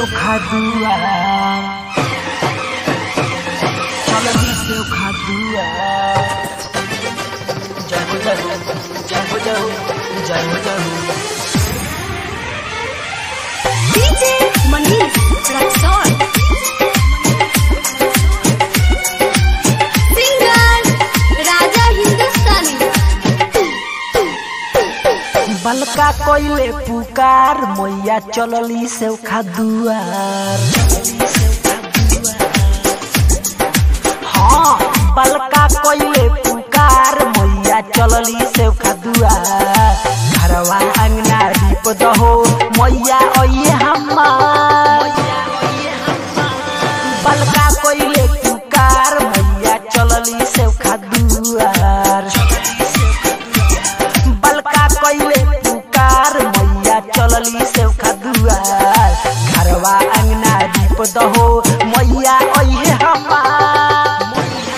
खादुआ चलनी से खादुआ जय हो जय हो जय हो जय हो जय हो जय हो DJ Manish Raxon. Singer Raja Hindustani. बलका कोइले पुकार मैया चलली से खादुआर हाँ बलका कोइले पुकार मैया चलली से खादुआर घरवा अंगना दीप दहो मैया ओये हमार बलका कोइले पुकार मैया चलली से खादुआर बलका कइले पुकार मैया चलली से खदुआर घरवा अंगना दीप दहो मैया ओहे हमार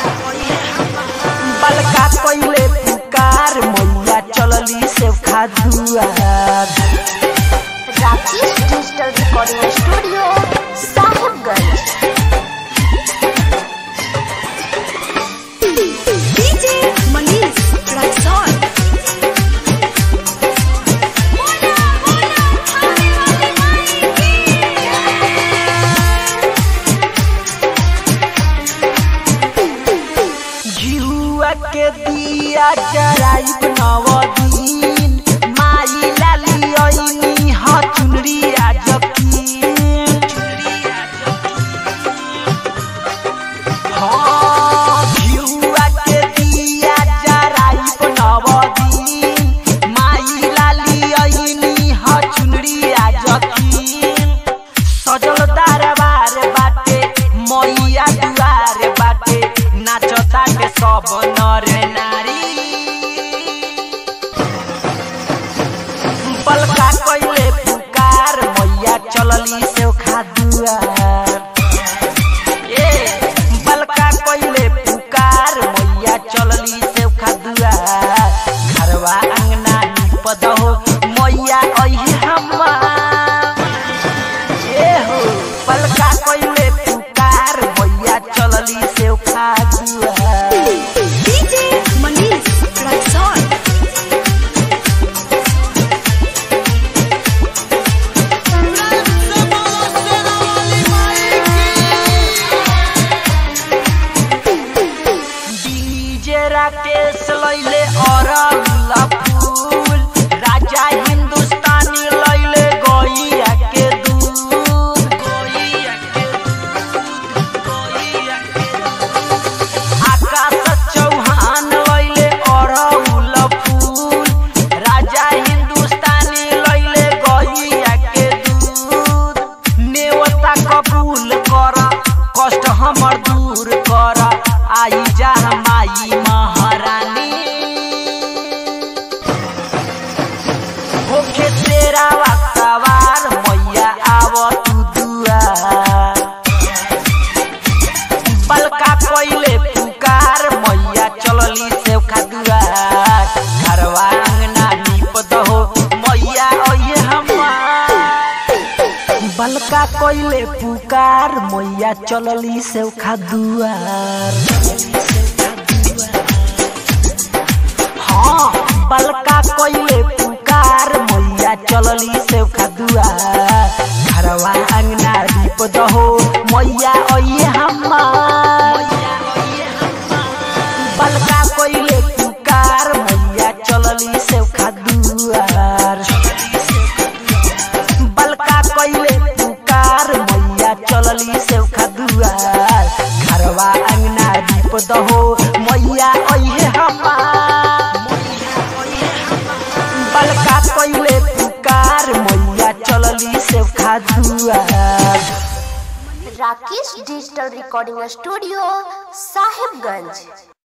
बलका कइले पुकार मैया चलली से खदुआर Rakesh Digital Recording Studio, Sahibganj. DJ Manish Raxon. Mona, Mona, Hare Hare Hare जिहुआ के दिया जराइब नवदीन माई लाली ओइनी ह चुनरी आजकीन हाँ जिहुआ के दिया जराइब नवदीन माई लाली ओइनी ह चुनरी आजकीन सजल दरबार बाटे मैया दुआर बाटे नाचताटे सब नर नारी बलका कइले पुकार मैया चलली से खादुआर ए बलका कइले पुकार मैया चलली से खादुआर घरवा अंगना निप दहो मैया अहि हमार ए हो पलका कइले पुकार मैया चलली से खादुआ DJ Manish Raxon. DJ Rakesh लैले अरला फूल राजा हिंदुस्तानी लैले गैया के दूध गैया के दूध गैया के दूध आकाश चौहान लैले अरहुल फूल राजा हिंदुस्तानी लैले गैया के दूध नेवता कबूल कर कष्ट हमर दूर कर आई जा माई महारानी होके तेरा सवार मैया आव तू दुआर बलका कइले पुकार मैया चलली से खादुआर घरवा अंगना नीप दहो मैया ओये हमार बलका कइले पुकार मैया चलली से खादुआर हाँ बलका कइले पुकार मैया चलली से खादुआर घरवा अंगना दीप दहो मैया ओये हमार बलका कइले पुकार मैया चलली से खादुआर बलका कइले पुकार मैया चलली से खदुआर घरवा अंगना दीप दहो मैया ओहे हमार बलका कइले पुकार मैया चलली से खदुआर Rakesh Digital Recording Studio, Sahibganj.